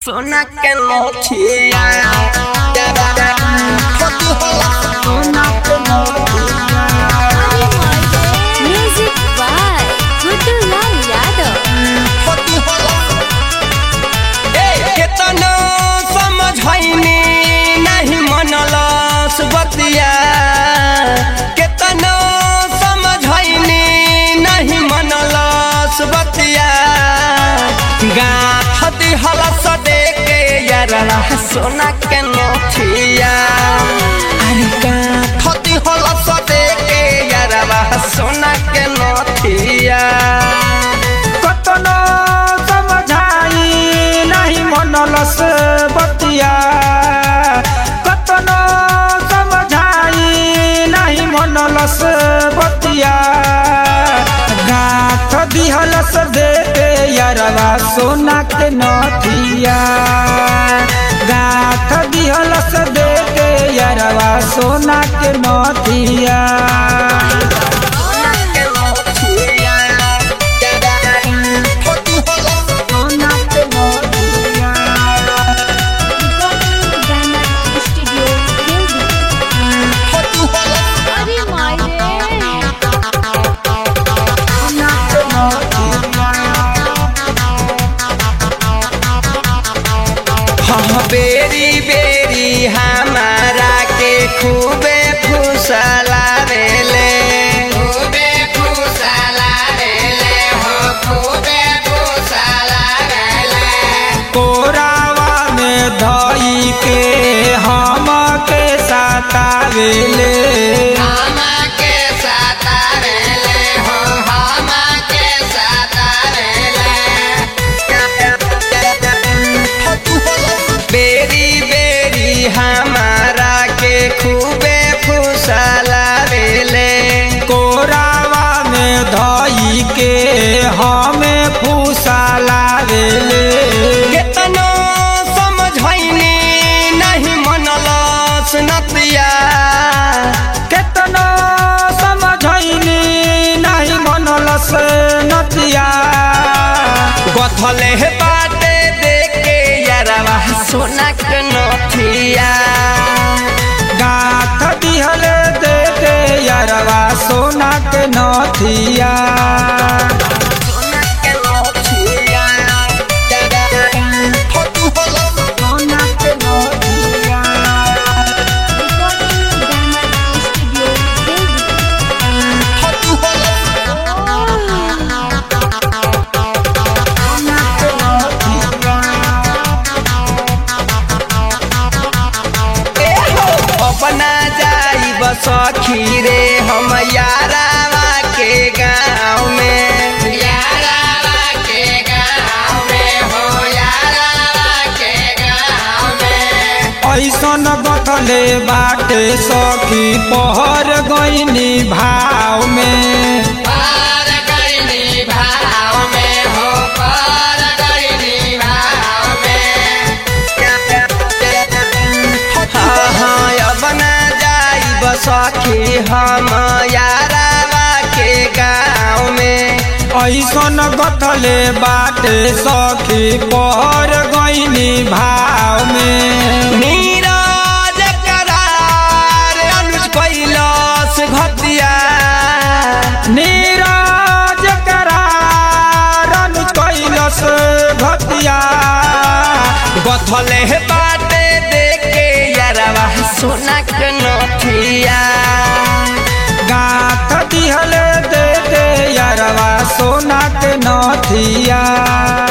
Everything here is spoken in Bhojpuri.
सोना के मोतिया सोना के मोतिया Music by Gudulal Yadav. केतना समझैनी नहीं मनलस बतिया केतना समझैनी नहीं मनलस बतिया गाथ दिहलस दे के यारा सोना के नथिया अरे गाथ दिहलस दे के यारा सोना के नथिया कतनो समझाई नहीं मनलस बतिया कतनो समझाई नहीं मनलस बतिया गाथ दिहलस दे के यारवा सोना के नथिया गाथ दिहलस दे के यारवा सोना के नथिया Ghana Studio Delhi. अरे मायरे हाँ बेरी बेरी हमारा के खूबे फुसला रेले खूबे फुसला रेले हो खूबे फुसला रेले कोरावा में धई के हम के सतावेले हम के साता रेले हो हम के साता रेले बेरी बेरी हमारा के खूबे फुसला रेले कोरावा में धई के हम फूसलावेले केतनो समझैनी नहीं मनलस नतिया केतनो समझैनी नहीं मनलस नतिया गथले बाटे देखे यारवा सोना के नथिया गाथ दिहल दे के यारवा सोना के नथिया सोना के नथिया सोना के नथिया अपना जाई बसखी रे हम यारावा के गाँव में यारावा के गाँव में हो यारावा के गाँव में ऐसन बतले बाटे सखी पहर गईनी भाव में पार गईनी भाव में हो पार गईनी भाव में हाँ हाँ अब ना जाई बसखी हम यारावा के गाँव में ऐसन बतले बाटे सखी पहर गईनी भाव में नीरज करार अनुज कैलाश घटिया नीरज करार अनुज कैलस भतिया गथले बाटे देखे यारवा सोना के नथिया गाथ दिहल दे दे यारवा सोना के नथिया